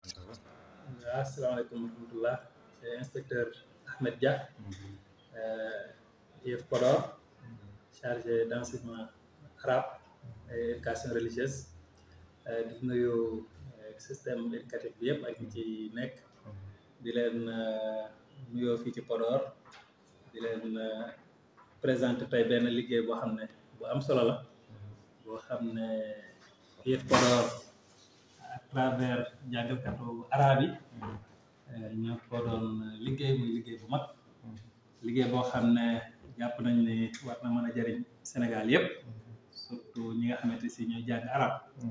asalaamaaleykum wa rahmatullah c'est inspecteur Ahmed Dia IEF Podor chargé d'enseignement arabe et éducation religieuse di nuyu système éducatif bi yëpp ak ñi ci nekk di leen nuyoo fii ci Podor di leen présenter tey benn liggéey boo xam ne bu am solo la boo xam ne IEF Podor à travers jàngalkatu arabe yi ñoo ko doon liggéey muy liggéey bu mag liggéey boo xam ne jàpp nañ ne war na mën a jëriñ Sénégal yëpp surtout ñi nga xamante si ñooy jàng arab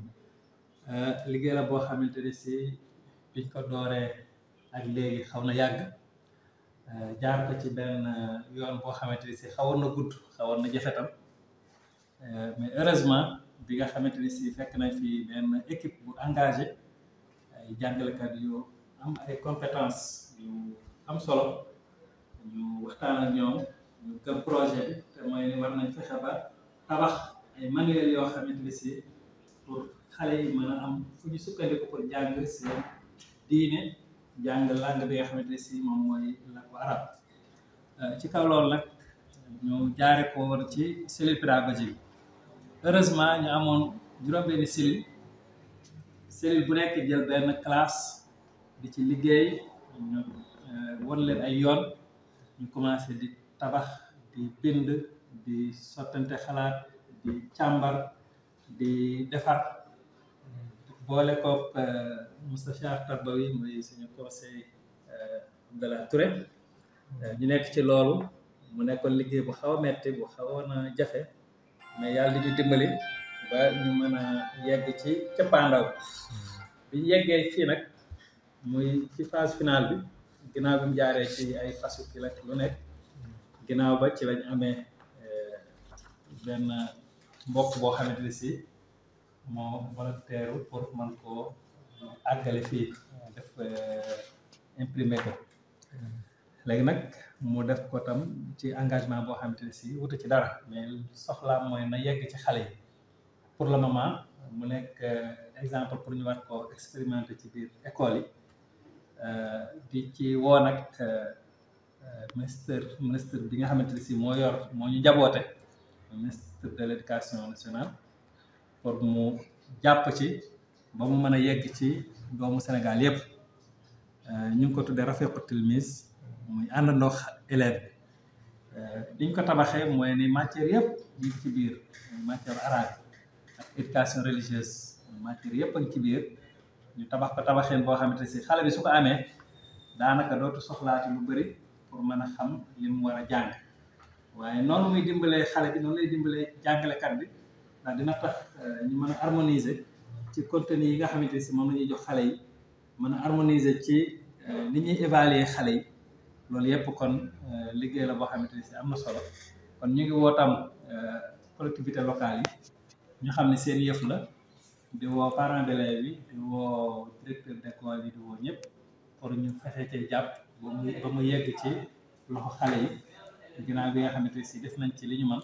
liggéey la boo xamante ne si biñ ko dooree ak léegi xaw na yàgg jaar ko ci benn yoon boo xamante ne si xawoon na gudd xawoon na jafe tam mais heureusement bi nga xamante ni si fekk nañ fi benn équipe bu engagé ay jàngalekat yu am ay compétences yu am solo ñu waxtaan ak ñoom ñu gëm projet bi te mooy ni war nañ fexe ba tabax ay manuel yoo xamante ni si pour xale yi mën a am fu ñu sukkandiku pour jàng seen diine jàng langue bi nga xamante ni si moom mooy làkku arab ci kaw loolu nag ñu jaare ko woon ci cellule pédagogique heureusement ñu amoon juróom-benni cellule cellule bu nekk jël benn classe di ci liggéey ñu won leen ay yoon ñu commencé di tabax di bind di sottante xalaat di càmbar di defar boole koog Moustapha Tarbawi muy suñu conseil de la Touré ñu nekk ci loolu mu nekkoon liggéey bu xaw a metti bu xawoon a jafe mais yàlla di ñu dimbali ba ñu mën a yegg ci cappaandaw bi ñu yeggee fii nag muy ci phase finale bi ginnaaw bi mu jaaree ci ay fasu ki la lu nekk ginnaaw ba ci lañ amee benn mbokk boo xamante ne si moo volontaire pour man koo àggale fii def imprimer ko léegi nag mu def ko tam ci engagement boo xamante ne si wutu ci dara mais soxlaam mooy na yegg ci xale yi pour le moment mu nekk exemple pour ñu war ko expérimenter ci biir école yi di ci woo nag ministre ministre bi nga xamante ne si moo yor moo ñu jaboote ministre de l'éducation nationale pour mu jàpp ci ba mu mën a yegg ci doomu Sénégal yépp ñu ngi ko tuddee Rafiqu Tilmis muy àndandoo élève bi liñ ko tabaxee mooy ni matière yëpp ñu ngi ci biir matière arabe ak éducation religieuse matière yëpp a ngi ci biir ñu tabax ko tabaxeen boo xamante ne si xale bi su ko amee daanaka dootu soxlaati lu bëri pour mën a xam li mu war a jàng waaye noonu muy dimbalee xale bi noonu lay dimbalee jàngalekat bi ndax dina tax ñu mën a harmoniser ci contenu yi nga xamante ne si moom la ñuy jox xale yi mën a harmoniser ci ni ñuy évaluer xale yi loolu yëpp kon liggéey la boo xamante ne si am na solo kon ñu ngi woo tam collectivité locale yi ñu xam ne seen yëf la di woo parents d'élèves yi di woo directeur d'école yi di woo ñëpp pour ñu fexe cee jàpp ba mu ba mu yegg ci loxo xale yi ginnaaw bi nga xamante ne si def nañ ci li ñu mën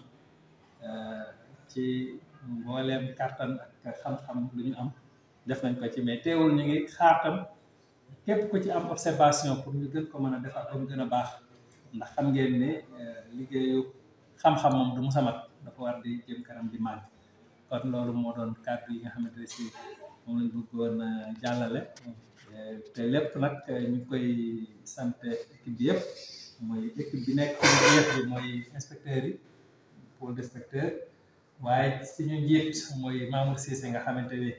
ci mbooleem kàttan ak xam-xam lu ñu am def nañ ko ci mais teewul ñu ngi xaar tam képp ku ci am observation pour ñu gën ko mën a defar ba mu gën a baax ndax xam ngeen ne liggéeyu xam-xam moom du mu samat dafa war di jëm kanam di màgg kon loolu moo doon kàddu yi nga xamante ne si moom lañ bëggoon jàllale te lépp nag ñu koy sant équipe bi yëpp mooy équipe bi nekk yëpp bi mooy inspecteurs yi pôle d'inspecteur waaye suñu njiit mooy Mamour Cissé nga xamante ni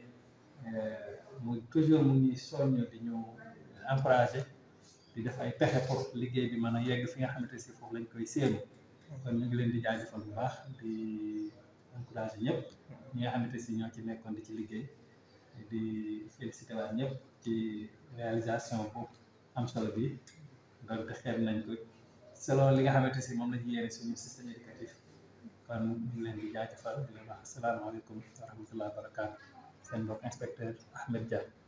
mu toujours mu ngi soññ di ñu encouragé di def ay pexe pour liggéey bi mën a yegg fi nga xamante si foofu lañ koy séenu kon ñu ngi leen di jaajëfal bu baax di encouragé ñëpp ñi nga xamante si ñoo ci nekkoon di ci liggéey di félicité waat ñëpp ci réalisation bu am solo bi donc xeeb nañ ko selon li nga xamante si moom lañu yéene suñu système éducatif kon ñu ngi leen di jaajëfal di leen wax asalaamaaleykum wa rahmatullah wa barakaatu seen mbokk inspecteur Ahmed Dia